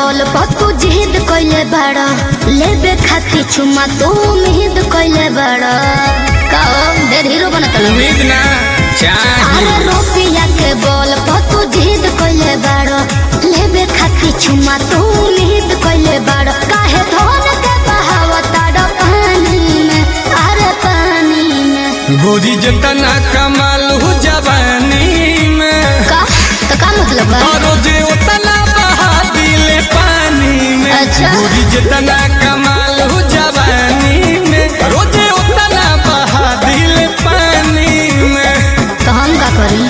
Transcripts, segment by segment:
बोल पतू जिद कइले बाड़ लेबे खाती चुमा तू उम्मीद कइले बाड़ का देर हीरो बनत लगे उम्मीद ना चाही अरे रुपया के बोल पतू जिद कइले बाड़ लेबे खाती चुमा तू उम्मीद कइले बाड़ काहे धोन के बहावताड़ पानी में अरे पानी में गोरी जतना कमाल हो जवानी में का तो का मतलब बा और जे उतना बहा दिले पानी में अच्छा। गोरी जतना कमाल हो जवानी में रोजे उतना बहा दिले पानी में तो हम का करी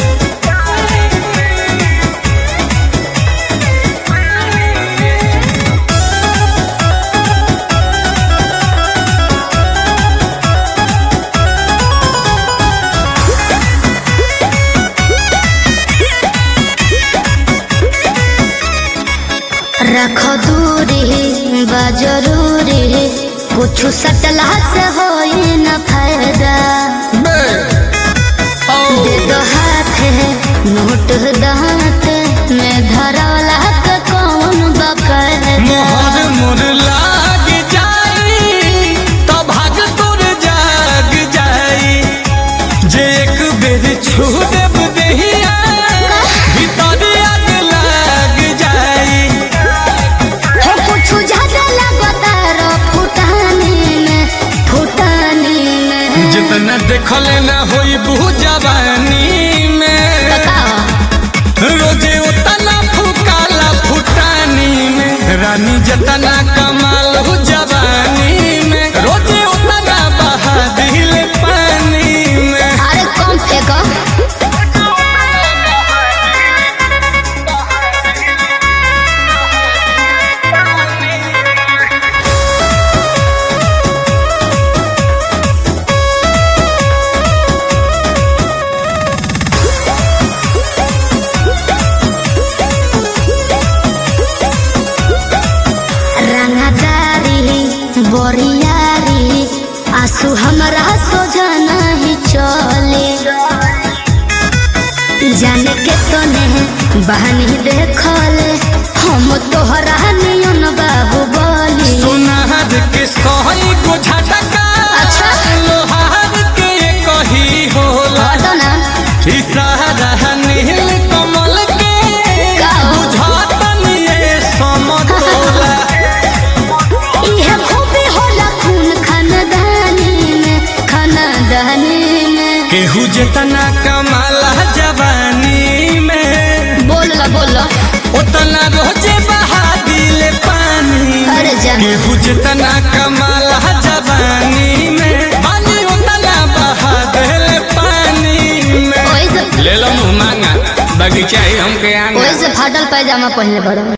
रख दूरी बा जरूरी कुछ सटला से होई न फायदा बे, औ, दे दो हाथ है नोट दांत में धरौला के कौन बकायदा मोहर मोर लाग जाई तो भाग तोर जाग जाई जे एक बेर छू देब देहिया भीतर आग लाग जाई हो कुछ ज्यादा लगता रो फुटानी में फुटानी में जितना देखल ना होई बहु जवानी में बताओ रोजे उतना फुकाला फुटानी में रानी जतना कमाल हो जवानी में रोजे उतना बहा दिल पानी में अरे कम फेंको रंगदारी बोरियारी आंसू हमरा सोझा नहीं चले जाने के तो ने बहनी देखले हम तोहरा नियन बाबू बोली सोनार के सही गो झटका अच्छा। लोहार के कही होला हटो ना इशारा नील कमल के का? बुझातन ये समतोला इहे खूबी होला खून खानदानी में खानदानी में केहू जितना कमाला जवानी में बोल ला बोल ला उतना रोजे बहा दिले पानी में। अरे जान। केहू जितना कमाला जवानी में पानी उतना बहा दिले पानी में ओइसे ले लो मुँह मांगा बगीचा ही हमके आंगा ओइसे फाटल पैजामा पहनले बड़ो